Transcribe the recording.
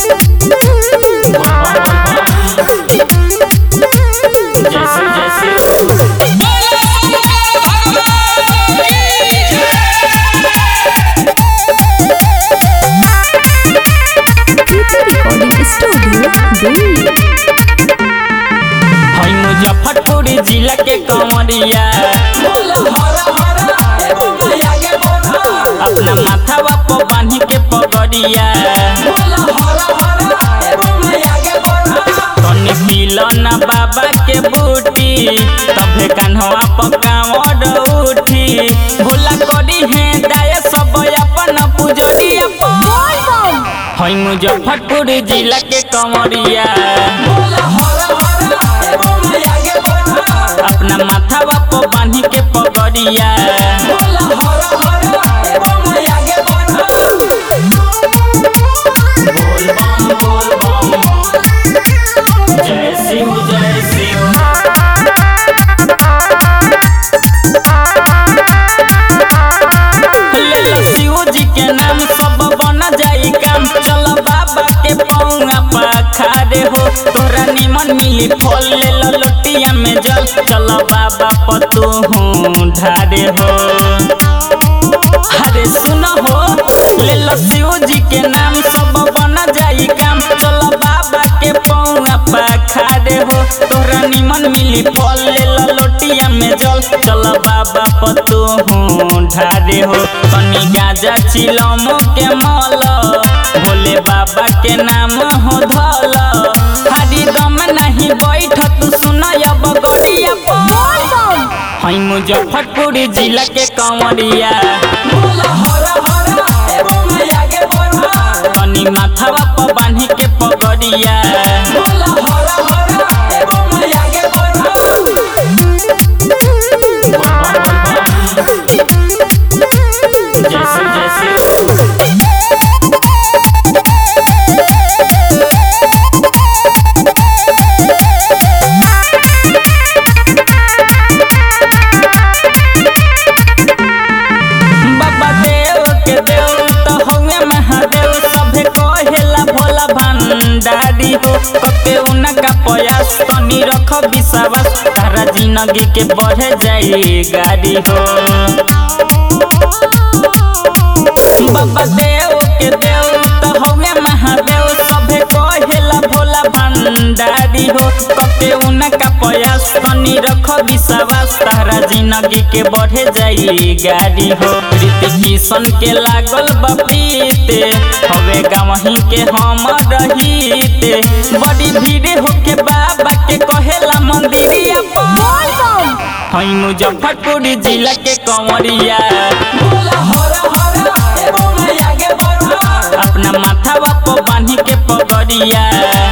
जैसे जैसे recording studio Delhi हई मुजफ्फरपुर जिला के कंवरिया अपना माथावा पर बांधी के पगड़िया तनी पिलन बाबा के बूटी तभे कान्हवा पर कांवर उठी भोला करी है दाय सब अपन पुजरिया हई मुजफ्फरपुर जिला के कंवरिया अपना माथावा पर बांधी के पगड़िया बोल बम बोल बम जय शिव जय शिव ले लो शिव जी के नाम सब बन जाई काम चल बाबा के पौआ पखारे हो तोरा निमन मिली फल ले लो लोटिया में जल चल बाबा पतू हूँ ढारे हो अरे सुन हो ले लो शिव जी के नाम सब बन जाई काम चलो बाबा के पौआ पखारे हो तोरा निमन मिली फल ले लो लोटिया में जल चलो बाबा पतू हूँ ढारे हो कनी गाजा चिलमो के मल भोले बाबा के नाम हो धल हरी दम नहीं बैठ तू सुन अब गड़िया हई मुजफ्फरपुर जिला के कंवरिया तनी माथावा पर बांधी के पगड़िया जैसे जैसे बाबा देव के देव तो हउए महादेव सभे कहेला भोला भंडारी हो कते उनका प्रयास तनी रख विश्वास तारा जिंदगी के बढ़े जाई गाड़ी हो बाबा देव के देव तो हउए महादेव सभे कहेला भोला भंडारी हो कते उनका प्रयास तनी रख विश्वास तारा जिंदगी के बढ़े जाई गाड़ी हो रीति किशन के लागल बपीते हवे गावही के हम रहीते बड़ी भीड़ होके बाबा के कहेला मंदिरिया हई मुजफ्फरपुर जिला के कंवरिया अपना माथावा पर बांधी के पगड़िया